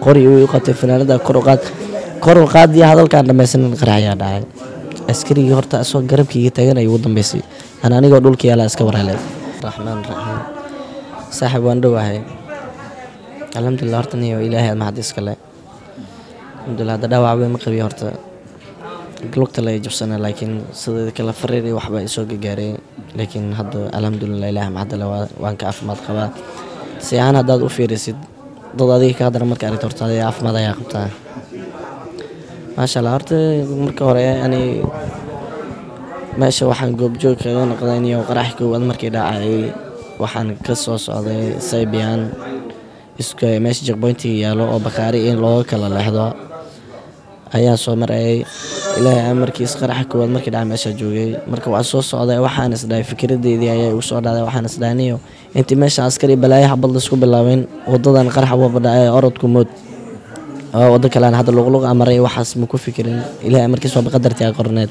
qori uu qabtay fanaanada kor u qaad kor u qaadiya hadalkaan dhamaysanin qarax ayaa dhacay askarigii horta asoo garabkayga taagan ay ugu dambeysay aan anigoo dhulka yaalaa iska waraalay raxmaan raxiim saaxiib waan dhowahay alxamdulilah horta niyo ilaahay aad maxad iskale alxamdulilah hadda dhaawac weyn ma qabiyo horta lugta la jabsana laakiin sideeda kale fariir iyo waxbaa isoo gagaaray laakiin hadda alxamdulilah ilaah maxadale waan ka caafimaad qabaa si ahaan haddaad u fiirisid dad adiga ka hadana marka aragto horta adiga caafimaad ayaa qabtaa maasha allah horta marka hore ani meesha waxaan goobjoog kaga noqday niyo qarax koowaad markii dhacayay waxaan ka soo socday saybian isku meesha jekboyntiga yaalo oo bakaari in looga kala leexdo ayaan soo marayay ilaahay amarkiis qaraxa koowaad markii dhaca meesha joogay marka waa soo socday waxaan isdhahay fikradeydii ayaa igu soo dhacday waxaan isdhahay niyo intii meesha askari balaayo xabad laisku bilaabin wadadan qaraxa wabadhacay orodku mood oo wado kalean hadda luqluq amaray waxaas ma ku fikirin ilaahay amarkiis waa baqadartii a qorneed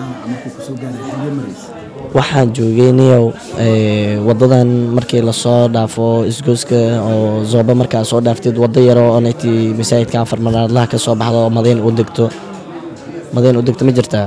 waxaan joogay niyow wadadan markii lasoo dhaafo isgooska oo zooba markaa soo dhaaftid wado yaro oo nagtii masaajidka afar manaadlaha ka soo baxdo oo madayn u degto madayn u degto ma jirtaa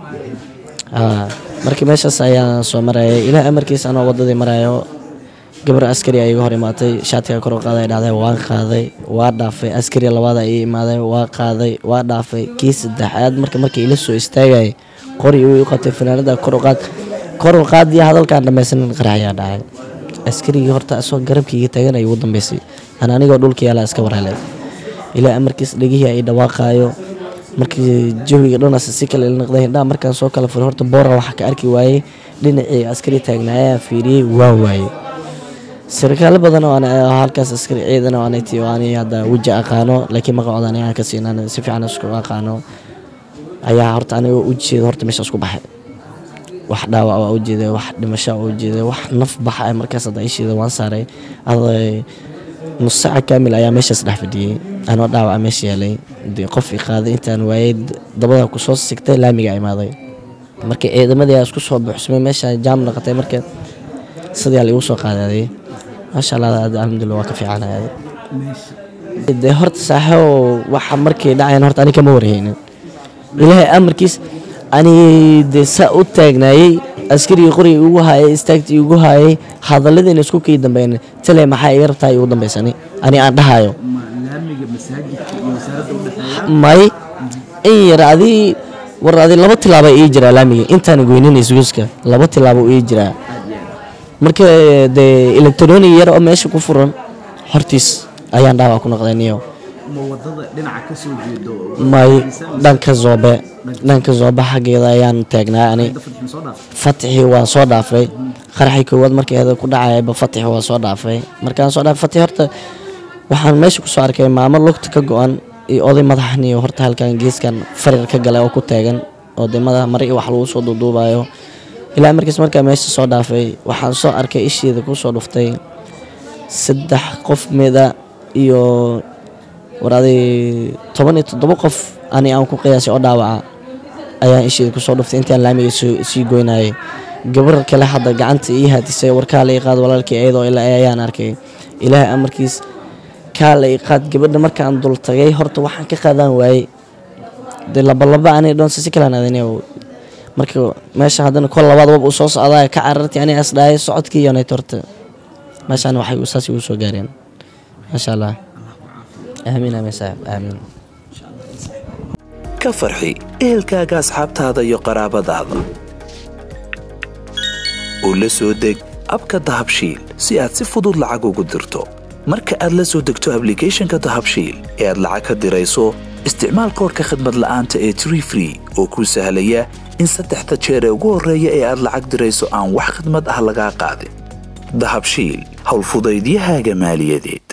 markii meeshaas ayaan soo marayay ilaah amarkiis anoo wadadii marayo gabar askari a iga hor imaatay shaatiga kor u qaaday dhahday waan qaaday waa dhaafay askari labaada ii imaaday waa qaaday waa dhaafay kii saddexaad marka markii ila soo istaagayay qori uu qabtay fanaanada kor u qaad kor u qaadiya hadalkaan dhamaysanin qarax ayaa dhacay askarigii horta asoo garabkayga taagan ay ugu dambeysay aan anigoo dhulka yaalaa iska waraalay ilaa amarkiis dhegihii ay dhawaaqaayo markii jawiga dhanaas si kale ila noqday hindhaha markaan soo kala furay horta boora waxaa ka arki waayey dhinacii askari taagnaa ayaan fiiriyey waan waayey sarkaalo badan oo halkaas askari ciidan oo anati oo ani hadda weji aqaano laakiin maqacooda ani aan ka siinaan si fiican isku aqaano ayaa horta aniga ujeeda horta meeshaas ku baxay wax dhaawac waa ujeeda wax dhimasho waa ujeeda wax naf baxa markaas hadda isheeda waan saaray nus saaca kaamil ayaa meeshaas dhex fadhiyey anoo dhaawaca meesha yaalay dee qof i qaaday intaan waayey dabada kusoo sigtay laamiga imaaday marka ciidamadii aa isku soo buuxsamay meesha jaam noqotay marka sidaa laigu soo qaadaaday maasha allah alxamdulillah waa ka fiicanaya dee horta saaxibo waxa markii dhacayan horta ani kama warhaynin ilaahay amarkiis ani dee saa u taagnaayey askarigii qoriga igu haayay istaagtii igu haayay hadalladiina isku kii dambeyn tale maxaa iga rabtaa igu dambeysani ani aan dhahayo may in yar adii war adi laba tilaaba ii jiraa laamiga intaan goynin isguuska laba tilaabo ii jiraa marka dee electronic yar oo meesha ku furan hortiis ayaan dhaawac ku noqday niyo may dhanka zoobe dhanka zoobe xaggeeda ayaan taagnaa ani fatixii waan soo dhaafay qaraxii koowaad markeeda ku dhacayaba fatixi waan soo dhaafay markaan soo dhaafay fatix horta waxaan meesha kusoo arkay maamo lugta ka go-an iyo oday madaxniyo horta halkan geeskan farir ka galay oo ku taagan oo dee madax mari wax lagu soo duuduubayo ilaa markiis markaa meesha soo dhaafay waxaan soo arkay isheeda kusoo dhuftay saddex qof mida iyo war aday toban iyo toddoba qof ani aan ku qiyaasay oo dhaawaca ayaan isheeda kusoo dhuftay intaan laamiga sii goynayay gabar kale hadda gacanta ii haadisay warkaa la iqaad walaalkii iyadoo ilaa ayaan arkay ilaahay amarkiis kaa la iqaad gabadha markaan dul tagay horta waxaan ka qaadaan waayey dee labalaba ani dhoonse si kalaan adin marka meesha haddana kol labaad wab uu soo socdaa ka carartay ani asdhaayay socodkii yonayt horta meeshaan waxay saas igu soo gaareen maasha allah aamiin aamiin saaxib aamiin ka farxi ehelkaaga asxaabtaada iyo qaraabadaada oo la soo deg abka dahabshiil si aad si fudud lacag ugu dirto marka aad la soo degto ablicathonka dahabshiil ee aad lacag ka dirayso isticmaal koorka khadmad la'aanta ee tree free oo kuu sahlaya in saddexda jeer ee ugu horreeya ee aad lacag dirayso aan wax khadmad ah lagaa qaadin dahabshiil howlfudaydiyahaaga maaliyadeed